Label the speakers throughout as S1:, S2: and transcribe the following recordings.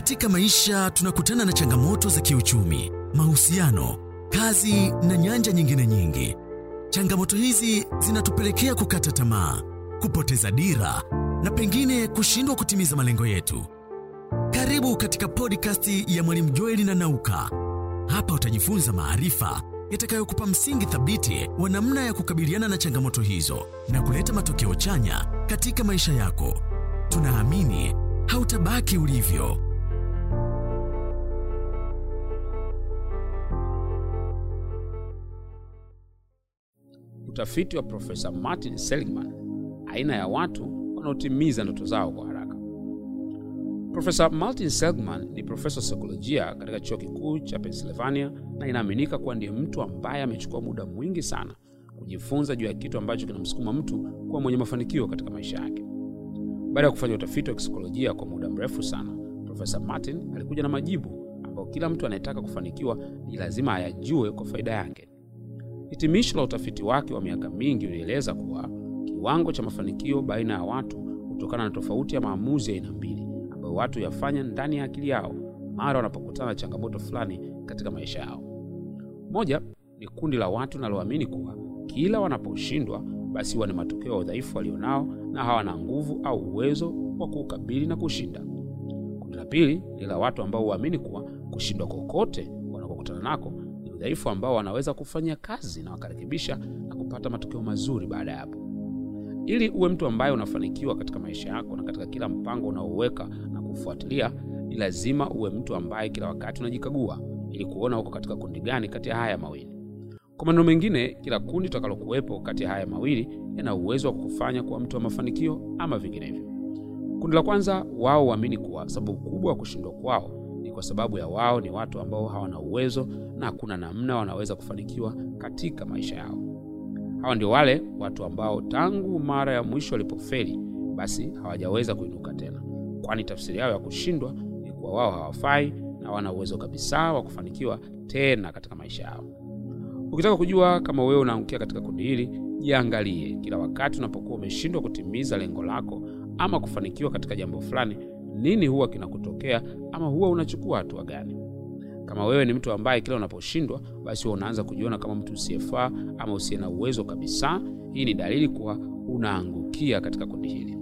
S1: Katika maisha tunakutana na changamoto za kiuchumi, mahusiano, kazi na nyanja nyingine nyingi. Changamoto hizi zinatupelekea kukata tamaa, kupoteza dira na pengine kushindwa kutimiza malengo yetu. Karibu katika podcast ya Mwalimu Joeli na Nauka. Hapa utajifunza maarifa yatakayokupa msingi thabiti wa namna ya kukabiliana na changamoto hizo na kuleta matokeo chanya katika maisha yako. Tunaamini hautabaki ulivyo.
S2: Utafiti wa Profesa Martin Seligman, aina ya watu wanaotimiza ndoto zao kwa haraka. Profesa Martin Seligman ni profesa wa saikolojia katika chuo kikuu cha Pennsylvania na inaaminika kuwa ndiye mtu ambaye amechukua muda mwingi sana kujifunza juu ya kitu ambacho kinamsukuma mtu kuwa mwenye mafanikio katika maisha yake. Baada ya kufanya utafiti wa kisaikolojia kwa muda mrefu sana, Profesa Martin alikuja na majibu ambayo kila mtu anayetaka kufanikiwa ni lazima ayajue kwa faida yake. Hitimisho la utafiti wake wa miaka mingi ulieleza kuwa kiwango cha mafanikio baina ya watu hutokana na tofauti ya maamuzi ya aina mbili ambayo watu yafanya ndani ya akili yao mara wanapokutana na changamoto fulani katika maisha yao. Moja ni kundi la watu linaloamini kuwa kila wanaposhindwa basi huwa ni matokeo ya udhaifu walionao na hawana nguvu au uwezo wa kuukabili na kushinda. Kundi la pili ni la watu ambao huamini kuwa kushindwa kokote wanakokutana nako ni udhaifu ambao wanaweza kufanya kazi na wakarekebisha na kupata matokeo mazuri baada ya hapo. Ili uwe mtu ambaye unafanikiwa katika maisha yako na katika kila mpango unaouweka na kufuatilia, ni lazima uwe mtu ambaye kila wakati unajikagua ili kuona uko katika kundi gani kati ya haya mawili. Kwa maneno mengine, kila kundi utakalokuwepo kati ya haya mawili yana uwezo wa kukufanya kuwa mtu wa mafanikio ama vinginevyo. Kundi la kwanza, wao huamini kuwa sababu kubwa ya kushindwa kwao ni kwa sababu ya wao ni watu ambao hawana uwezo na hakuna namna wanaweza kufanikiwa katika maisha yao. Hawa ndio wale watu ambao tangu mara ya mwisho walipofeli basi hawajaweza kuinuka tena, kwani tafsiri yao ya kushindwa ni kuwa wao hawafai na hawana uwezo kabisa wa kufanikiwa tena katika maisha yao. Ukitaka kujua kama wewe unaangukia katika kundi hili, jiangalie kila wakati unapokuwa umeshindwa kutimiza lengo lako ama kufanikiwa katika jambo fulani, nini huwa kinakutokea ama huwa unachukua hatua gani? Kama wewe ni mtu ambaye kila unaposhindwa basi huwa unaanza kujiona kama mtu usiyefaa ama usiye na uwezo kabisa, hii ni dalili kuwa unaangukia katika kundi hili.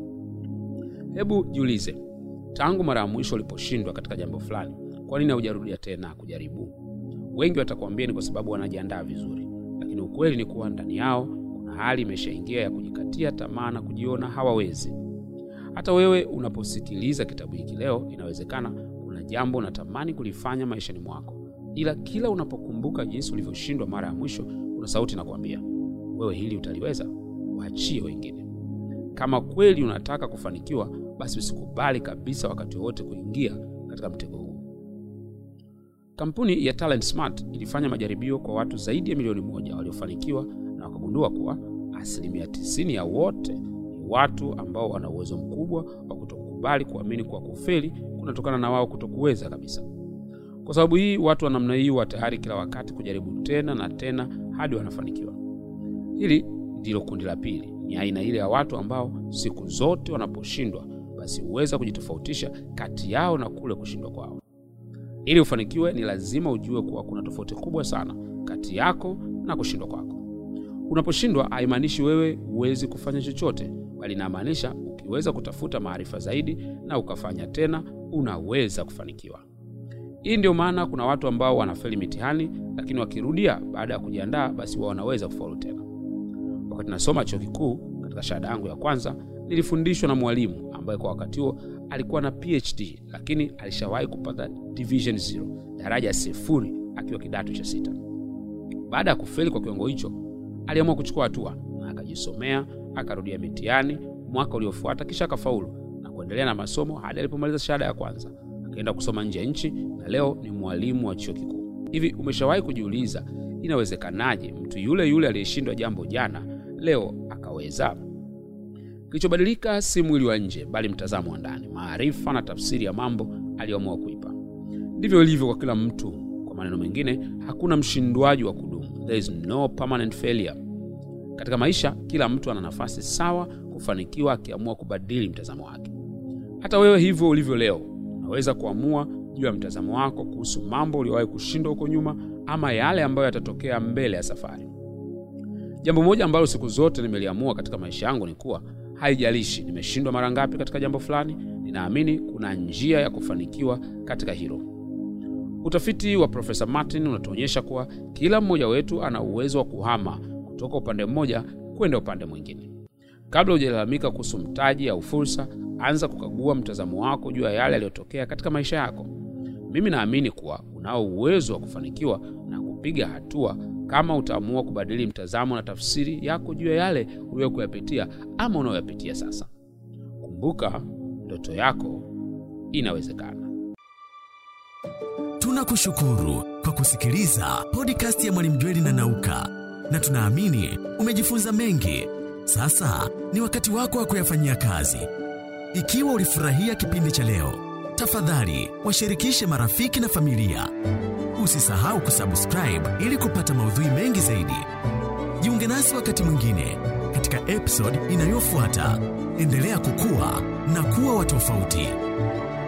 S2: Hebu jiulize, tangu mara ya mwisho uliposhindwa katika jambo fulani, kwa nini haujarudia tena kujaribu? Wengi watakwambia ni kwa sababu wanajiandaa vizuri, lakini ukweli ni kuwa ndani yao kuna hali imeshaingia ya kujikatia tamaa na kujiona hawawezi. Hata wewe unaposikiliza kitabu hiki leo, inawezekana kuna jambo unatamani kulifanya maishani mwako, ila kila unapokumbuka jinsi ulivyoshindwa mara ya mwisho, kuna sauti inakwambia wewe, hili utaliweza, waachie wengine. Kama kweli unataka kufanikiwa, basi usikubali kabisa wakati wowote kuingia katika mtego huu. Kampuni ya Talent Smart ilifanya majaribio kwa watu zaidi ya milioni moja waliofanikiwa na wakagundua kuwa asilimia tisini ya wote ni watu ambao wana uwezo mkubwa wa kutokubali kuamini kuwa kufeli kunatokana na wao kutokuweza kabisa. Kwa sababu hii, watu wa namna hii wa tayari kila wakati kujaribu tena na tena hadi wanafanikiwa. Hili ndilo kundi la pili, ni aina ile ya watu ambao siku zote wanaposhindwa, basi huweza kujitofautisha kati yao na kule kushindwa kwao. Ili ufanikiwe, ni lazima ujue kuwa kuna tofauti kubwa sana kati yako na kushindwa kwako. Unaposhindwa haimaanishi wewe huwezi kufanya chochote, bali inamaanisha ukiweza kutafuta maarifa zaidi na ukafanya tena, unaweza kufanikiwa. Hii ndio maana kuna watu ambao wanafeli mitihani, lakini wakirudia baada ya kujiandaa, basi wao wanaweza kufaulu tena. Wakati nasoma chuo kikuu, katika shahada yangu ya kwanza, nilifundishwa na mwalimu ambaye kwa wakati huo alikuwa na PhD, lakini alishawahi kupata division zero, daraja sifuri, akiwa kidato cha sita. Baada ya kufeli kwa kiwango hicho, aliamua kuchukua hatua na akajisomea, akarudia mitihani mwaka uliofuata, kisha akafaulu na kuendelea na masomo hadi alipomaliza shahada ya kwanza. Akaenda kusoma nje ya nchi na leo ni mwalimu wa chuo kikuu. Hivi umeshawahi kujiuliza inawezekanaje mtu yule yule aliyeshindwa jambo jana leo akaweza? Kilichobadilika si mwili wa nje, bali mtazamo wa ndani, maarifa na tafsiri ya mambo aliyoamua kuipa. Ndivyo ilivyo kwa kila mtu. Kwa maneno mengine, hakuna mshindwaji wa kudumu, there is no permanent failure. Katika maisha, kila mtu ana nafasi sawa kufanikiwa akiamua kubadili mtazamo wake. Hata wewe hivyo ulivyo leo, unaweza unaweza kuamua juu ya mtazamo wako kuhusu mambo uliowahi kushindwa huko nyuma ama yale ambayo yatatokea mbele ya safari. Jambo moja ambalo siku zote nimeliamua katika maisha yangu ni kuwa haijalishi nimeshindwa mara ngapi katika jambo fulani, ninaamini kuna njia ya kufanikiwa katika hilo. Utafiti wa Profesa Martin unatuonyesha kuwa kila mmoja wetu ana uwezo wa kuhama kutoka upande mmoja kwenda upande mwingine. Kabla hujalalamika kuhusu mtaji au fursa, anza kukagua mtazamo wako juu ya yale yaliyotokea katika maisha yako. Mimi naamini kuwa unao uwezo wa kufanikiwa na kupiga hatua kama utaamua kubadili mtazamo na tafsiri yako juu ya yale uliyokuyapitia ama unayoyapitia sasa. Kumbuka, ndoto yako inawezekana.
S1: Tunakushukuru kwa kusikiliza podcast ya Mwalimu Jweli na Nauka, na tunaamini umejifunza mengi. Sasa ni wakati wako wa kuyafanyia kazi. Ikiwa ulifurahia kipindi cha leo, tafadhali washirikishe marafiki na familia. Usisahau kusubscribe ili kupata maudhui mengi zaidi. Jiunge nasi wakati mwingine katika episode inayofuata. Endelea kukua na kuwa wa tofauti.